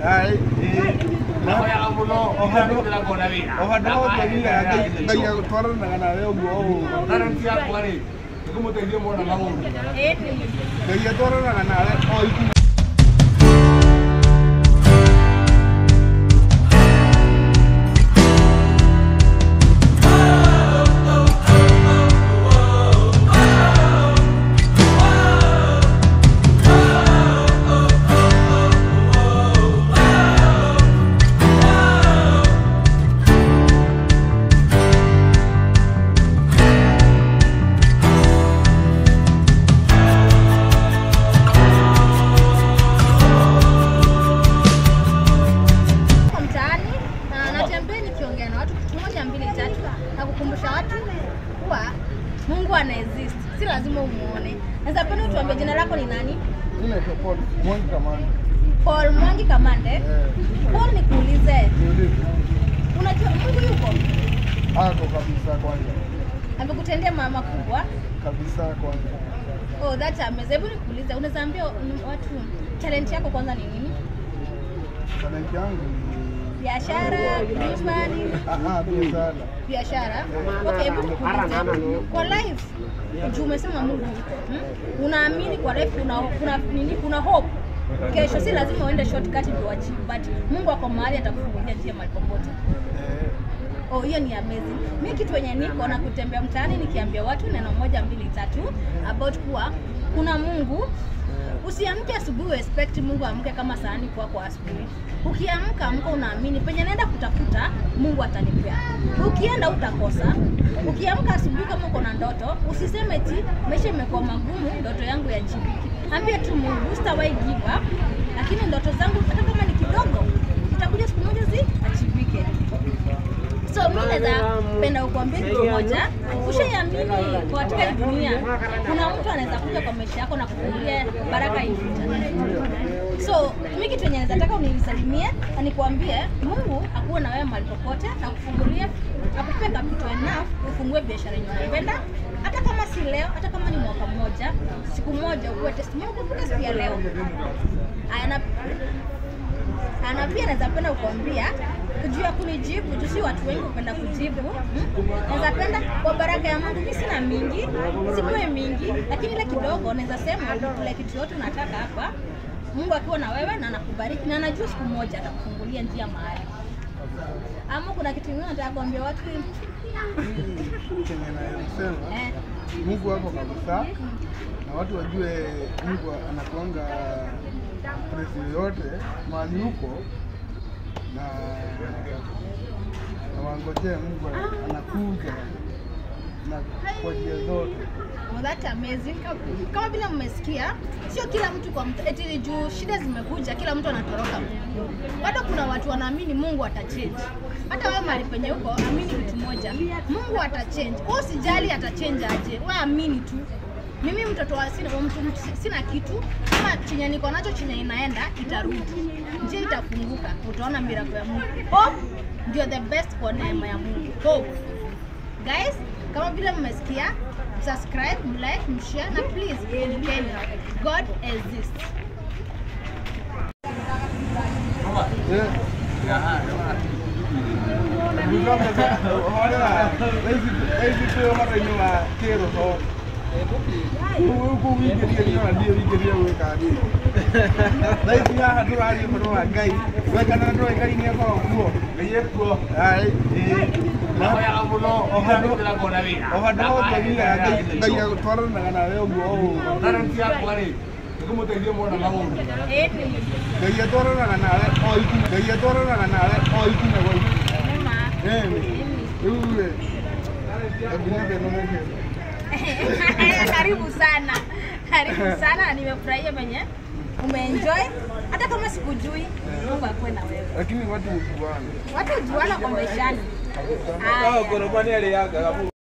Nahoyaga mũno ndĩramwĩra ngona wĩra. ohandå hotũmire ngai agåtwaranaga nawe å guo å Talent yakwa rĩ, nĩkũmũteithia mwana maũndũ. ngai atwaranaga nawe o ikinya Niko mtaani na natembea nikiongea na watu kitu moja mbili tatu na kukumbusha watu kuwa Mungu ana exist, si lazima umuone. Naweza penda utuambie jina lako ni nani? inaitwa Paul Mwangi Kamani. Paul Mwangi Kamande. Eh, Paul, nikuulize, niulize. unajua Mungu yuko? Ako kabisa kwanza, Amekutendea mama kubwa. kabisa kwanza. Oh, that's amazing. Hebu nikuulize, unaweza ambia watu talent yako kwanza ni nini? Talenti yangu ni Biashara, nyumbani, ah, ah, biashara. biashara. Okay, hebu nikuulize kwa life, juu umesema Mungu yuko, hmm? unaamini kwa life kuna kuna nini, kuna hope kesho, si lazima uende shortcut ndio achieve, but Mungu ako mahali atakufungulia njia mahali popote. Eh, Oh, hiyo ni amazing. Mi kitu wenye niko na kutembea mtaani nikiambia watu neno moja mbili tatu about kuwa kuna Mungu. Usiamke asubuhi expect Mungu amke kama sahani kwa kwa asubuhi. Ukiamka amka unaamini penye naenda kutafuta Mungu atanipea. Ukienda utakosa. Ukiamka asubuhi kama uko na ndoto, usiseme eti maisha imekuwa magumu, ndoto yangu ya jibiki. Ambia tu Mungu, sitawahi give up, lakini ndoto zangu hata kama ni kidogo, itakuja siku moja zi achibike. So mimi naweza penda kukuambia kitu moja, ushaiamini kwa katika hii dunia kuna mtu anaweza kuja kwa maisha yako na kufungulia baraka hii future. So mimi kitu yenye naweza taka unisalimie na nikuambie Mungu akuwe na wewe mahali popote na kufungulia akupe capital enough ufungue biashara yenye unapenda hata kama si leo, hata kama ni mwaka mmoja, siku moja ukuwe testimony kukuta siku ya leo. Aya, na na pia naweza penda kukwambia juu ya kunijibu, juu si watu wengi hupenda kujibu. hmm? Naweza penda kwa baraka ya Mungu, mimi sina mingi, sikuwe mingi, lakini ile kidogo naweza sema ile kitu yote unataka hapa, Mungu akiwa na wewe na anakubariki na anajua siku moja atakufungulia njia mahali. Ama kuna kitu kingine nataka kuambia watu chenye nayosema eh, Mungu wako kabisa, na watu wajue Mungu anakuanga presi yoyote mahali huko, na na wangojee Mungu anakuja na kwa njia zote. Well, that amazing. Kama- Kama vile mmesikia, sio kila mtu kwa mtu, eti juu shida zimekuja, kila mtu anatoroka Mungu. Bado kuna watu wanaamini Mungu atachange. Hata wewe mahali penye uko, amini kitu moja, Mungu atachange. Wewe usijali atachange aje, wewe amini tu. Mimi mtoto wa sina, wa mtu, mtu sina kitu, kama chenye niko nacho chenye inaenda itarudi, njia itafunguka, utaona miracle ya Mungu. Hope ndio the best kwa neema ya Mungu. Hope. Guys, kama vile mmesikia, subscribe, mlike, mshare na please kumbukeni God exists. Eh, Ĩthitĩo mara-inĩ wa kĩroho kũwingĩria nĩona ndiĩ wingĩria gwĩka niĩ thaici haha tũraria ũhoro wa ngai wekana ndoĩ ngai nĩ akorwo kuo ngai ekuo Nahoyaga mũno ndĩramwĩra ngona wĩra. o handũ hothe thiaga ngai ngai agũtwaranaga nawe ũguo o ũguo Talent yakwa rĩ, nĩkũmũteithia mwana maũndũ. ngai atwaranaga nawe o ikinya ngai atwaranaga nawe o ikinya gwa ikinya Ĩni. rĩu rĩ nginya thĩno mũkĩra Karibu sana, karibu sana, na nimefurahia venye umeenjoy, hata kama sikujui. Mungu akuwe na wewe. lakini watu hujuana Watu hujuana kwa maishani. kabisa Haya. Gorobani aliaga